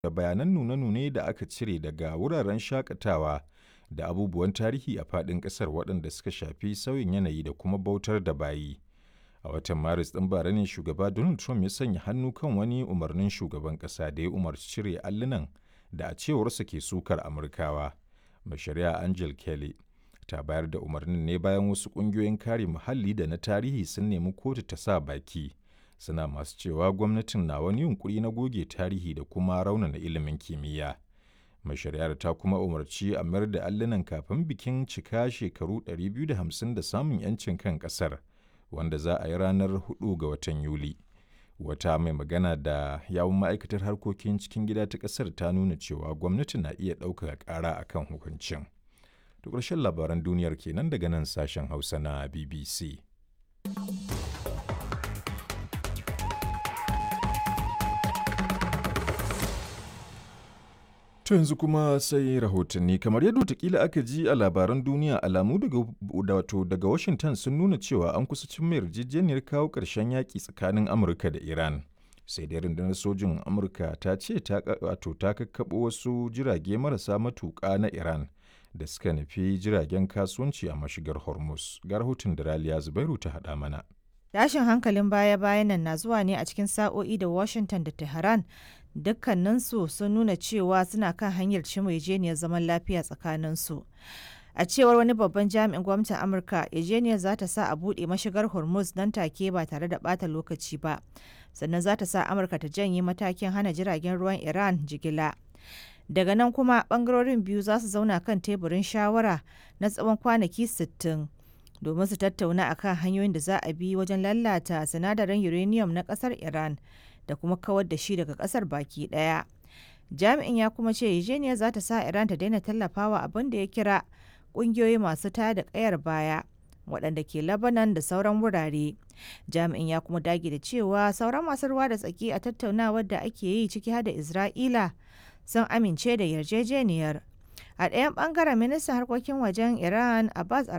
da bayanan nune-nune da aka cire daga wuraren shakatawa da abubuwan tarihi a faɗin ƙasar waɗanda suka shafi sauyin yanayi da kuma bautar da bayi. A watan Maris ɗin bara ne shugaba Donald Trump ya sanya hannu kan wani umarnin shugaban ƙasa da ya umarci cire allunan da a cewarsa ke sukar Amurkawa. Mai shari'a Angel Kelly ta bayar da umarnin ne bayan wasu ƙungiyoyin kare muhalli da na tarihi sun nemi kotu ta sa baki. Suna masu cewa gwamnatin na wani yunkuri na goge tarihi da kuma raunana ilimin kimiyya. Mai shari'ar ta kuma umarci a mayar da allunan kafin bikin cika shekaru 250 da samun 'yancin kan ƙasar, wanda za a yi ranar 4 ga watan Yuli. Wata mai magana da yawun ma'aikatar harkokin cikin gida ta ƙasar ta nuna cewa gwamnati na iya ɗaukaka ƙara a kan hukuncin. Da ƙarshen labaran duniyar kenan daga nan sashen Hausa na BBC. To yanzu kuma sai rahotanni kamar yadda watakila aka ji a labaran duniya alamu daga wato daga Washington sun nuna cewa an kusa cin yarjejeniyar kawo ƙarshen yaƙi tsakanin Amurka da Iran. Sai dai rundunar sojin Amurka ta ce ta wato ta kakkaɓo wasu jirage marasa matuƙa na Iran da suka nufi jiragen kasuwanci a mashigar Hormuz. Ga rahoton da Raliya Zubairu ta haɗa mana. Tashin hankalin baya-bayan nan na zuwa ne a cikin sa'o'i da Washington da Tehran dukkaninsu sun nuna cewa suna kan hanyar cimma zaman lafiya tsakaninsu. A cewar wani babban jami'in gwamnatin Amurka, yarjejeniyar za ta sa a buɗe mashigar Hormuz nan take ba tare da ɓata lokaci ba. Sannan za ta sa Amurka ta janye matakin hana jiragen ruwan Iran jigila. Daga nan kuma ɓangarorin biyu za su zauna kan teburin shawara na tsawon kwanaki 60 domin su tattauna akan hanyoyin da za a bi wajen lalata sinadarin uranium na ƙasar Iran. da kuma kawar da shi daga kasar baki daya. Jami'in ya kuma ce Eugenia za ta sa Iran ta daina tallafawa abin da ya kira kungiyoyi masu taya da kayar baya waɗanda ke Lebanon da sauran wurare. Jami'in ya kuma dage da cewa sauran masu ruwa da tsaki a tattaunawar da ake yi ciki har da Isra'ila sun amince da yarjejeniyar. A ɗayan ɓangaren ministan harkokin wajen Iran Abbas